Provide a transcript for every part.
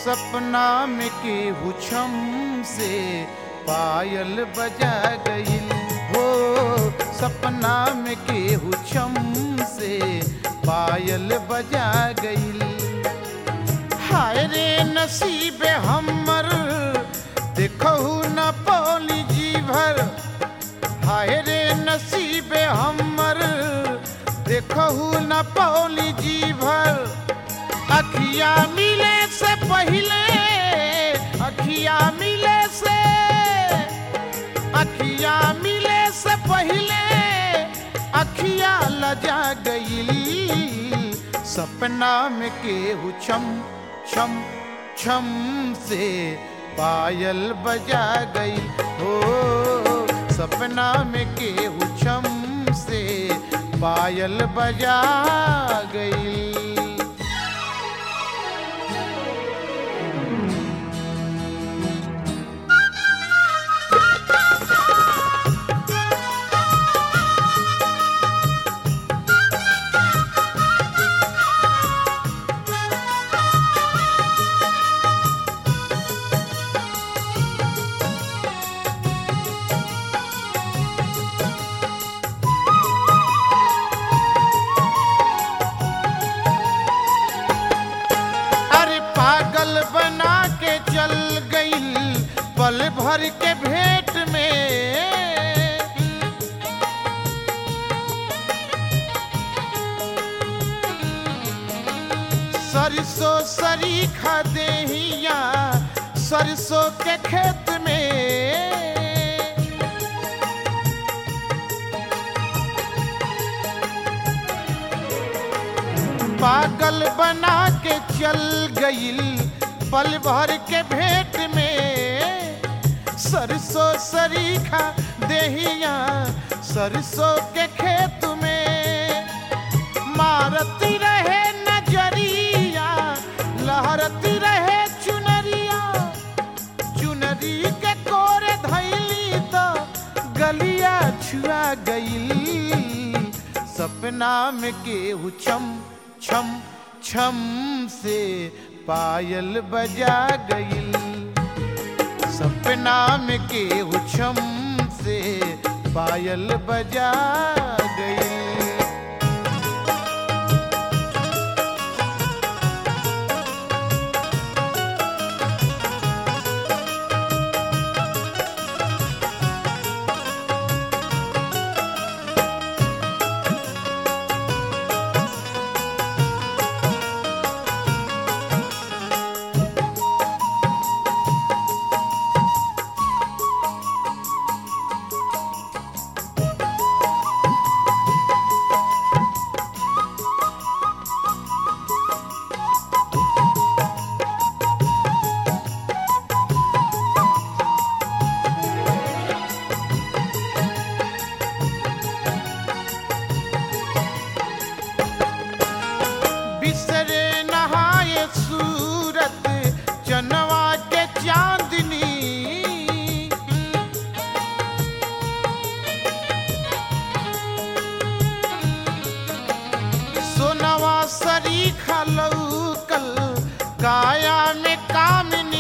सपना में केहू छम से पायल बजा गईल हो सपना में केहू छम से पायल बजा गईल हाय रे नसीब हमर देखहु न पौली जी भर हाय रे नसीब हमर देखहु न पौली जी भर अखिया मिले से पहले अखिया मिले से अखिया मिले से पहले अखिया लजा गई सपना में केहू छम छम छम से पायल बजा गई हो सपना में केहू छम से पायल बजा गई अरे पागल बना के चल गई पल भर के भेंट में सरसों सरीखा देहिया सरसों के खेत में पागल बना के चल गईल पल भर के भेंट में सरसों सरीखा देहिया सरसों के खेत में मारती रहे नजरिया लहरती रहे चुनरिया चुनरी के कोरे धैली तो गलिया छुआ गईल सपना में केहू छम छम छम से पायल बजा गईल सपना में केहू छम से पायल बजा गईल बिसरे नहाए सूरत चनवा के चांदनी सोनवा सरीखा लौकल काया में कामिनी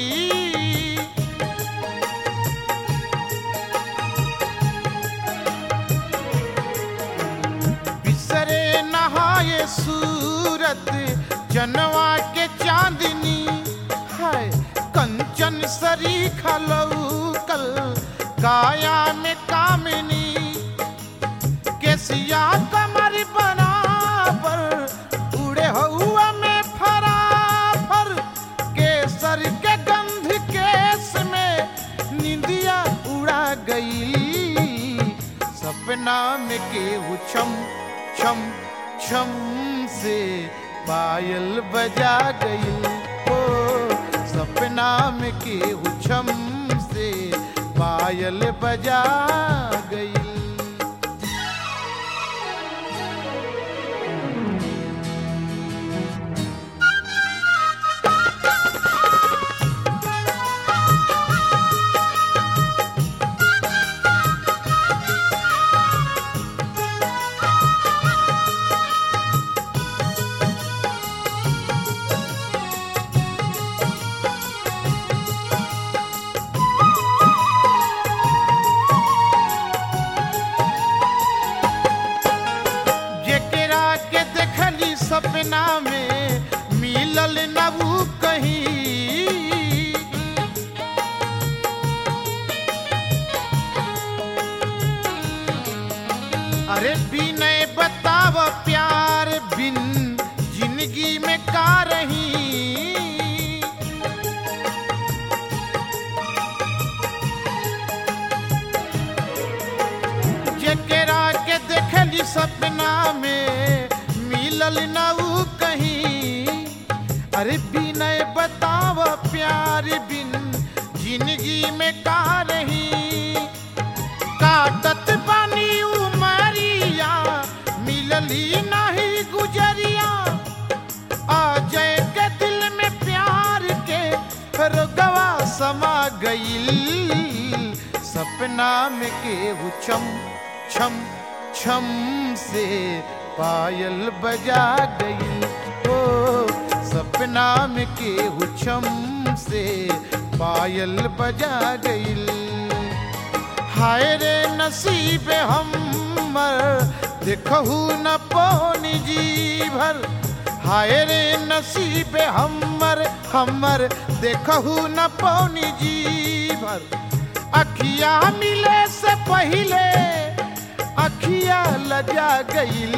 बिसरे नहाए सूरत जनवा के चांदनी है कंचन सरीखा लौकल काया में कामिनी केसिया कमर बराबर उड़े हुआ में फराफर केसर के गंध केस में निंदिया उड़ा गई सपना में केहू छम छम छम से पायल बजा गई ओ सपना में केहू छम से पायल बजा गई सपना में मिलल न ऊ कहीं अरे बिनय बताव प्यार बिन जिंदगी में का रही जेकरा के देखली सपना में मिलल न ऊ कहीं अरे बिनय बताव प्यार बिन जिंदगी में का रही काटत बानी उमरिया मिलली नहीं गुजरिया आ जय के दिल में प्यार के रोगवा समा गईल सपना में केहू छम छम छम से पायल बजा गईल ओ सपना में केहू छम से पायल बजा गईल हाय रे नसीब हमर देखहू न पौनी जी भर हाय रे नसीब हमर हमर देखहू न पौनी जी भर अखिया मिले से पहिले अखिया लजा गईल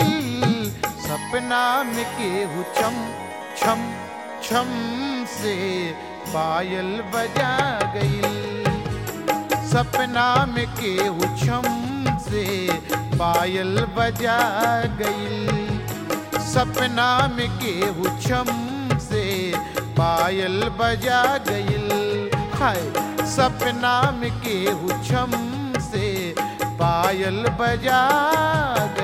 सपना में केहू छम छम छम से पायल बजा गईल सपना में केहू छम से पायल बजा गईल सपना में केहू छम से पायल बजा गईल हाय सपना में केहू छम से पायल बजा गईल